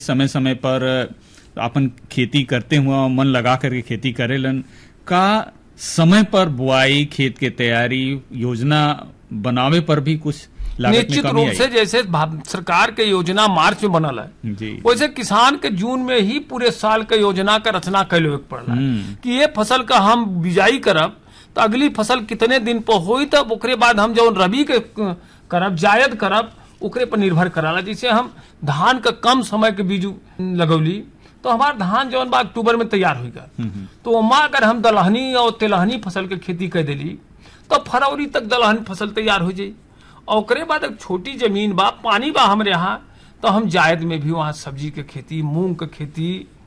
समय समय पर अपन खेती करते हुआ मन लगा करके खेती करेलन का समय पर बुआई खेत के तैयारी योजना बनावे पर भी कुछ लागत में निश्चित कमी रूप से जैसे भा- सरकार के योजना मार्च में बनल है आई जी वैसे किसान के जून में ही पूरे साल के योजना का रचना कैले के पड़ला हम्म। कि ये फसल का हम बिजाई करब तो अगली फसल कितने दिन पर होई तब ओकरे बाद हम जो रबी के करब जायद करब ओकरे पर निर्भर कराला जैसे हम धान का कम समय के बीज लगौली तो हमार धान जौन बा अक्टूबर में तैयार होगा तो ओमा अगर हम दलहनी और तेलहनी फसल के खेती कर देली तो फरवरी तक दलहनी फसल तैयार हो जाई और ओकरे बाद एक छोटी जमीन बा पानी बा हमरे यहाँ तो हम जायद में भी वहाँ सब्जी के खेती मूंग के खेती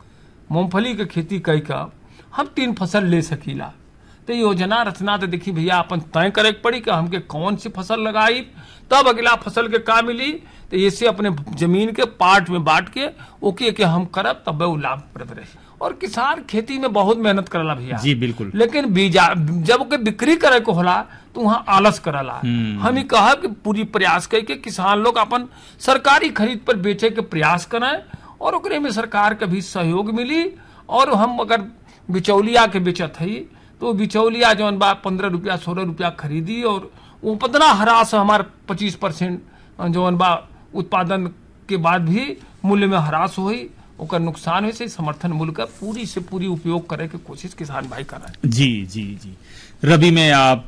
मूंगफली के खेती कई का हम तीन फसल ले सकीला तो योजना रचना तो देखी भैया अपन तय करे के पड़ी कि हमके कौन सी फसल लगाई तब अगला फसल के का मिली तो ऐसे अपने जमीन के पार्ट में बांट के ओके के हम करब तब वो लाभप्रद रही और किसान खेती में बहुत मेहनत करला भैया जी बिल्कुल लेकिन बीजा जब ओके बिक्री करे को होला तो वहाँ आलस करला हम्म। हम ही कहब कि पूरी प्रयास कई के किसान लोग अपन सरकारी खरीद पर बेचे के प्रयास करें और ओकरे में सरकार के भी सहयोग मिली और हम अगर बिचौलिया के बेचत हई तो बिचौलिया जौन बा पंद्रह रुपया सोलह रुपया खरीदी और वो पतना हरास हमार पच्चीस परसेंट जौन बा उत्पादन के बाद भी मूल्य में हरास हुई ओकर नुकसान हुई से समर्थन मूल्य का पूरी से पूरी उपयोग करे के कोशिश किसान भाई कर रहे जी जी जी रबी में आप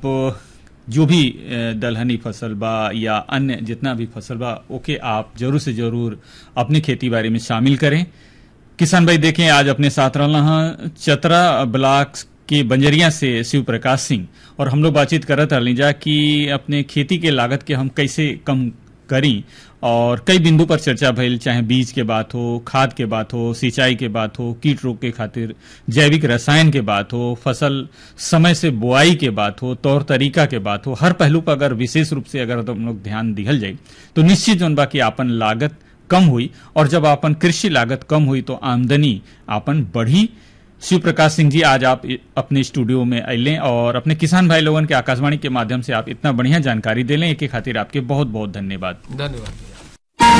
जो भी अ, दलहनी फसल बा या अन्य जितना भी फसल बा ओके आप जरूर से जरूर अपनी खेती बाड़ी में शामिल करें किसान भाई देखें आज अपने साथ रहना है चतरा ब्लॉक के बंजरिया से शिव प्रकाश सिंह और हम लोग बातचीत करत रहली जा कि अपने खेती के लागत के हम कैसे कम करी और कई बिंदु पर चर्चा भइल चाहे बीज के बात हो खाद के बात हो सिंचाई के बात हो कीट रोग के खातिर जैविक रसायन के बात हो फसल समय से बुआई के बात हो तौर तरीका के बात हो हर पहलू पर अगर विशेष रूप से अगर हम लोग ध्यान दिहल जाए तो निश्चित जौन बा कि आपन लागत कम हुई और जब आपन कृषि लागत कम हुई तो आमदनी आपन बढ़ी शिव प्रकाश सिंह जी आज आप इ- अपने स्टूडियो में अले और अपने किसान भाई लोगन के आकाशवाणी के माध्यम से आप इतना बढ़िया जानकारी दिले एक खातिर आपके बहुत बहुत धन्यवाद धन्यवाद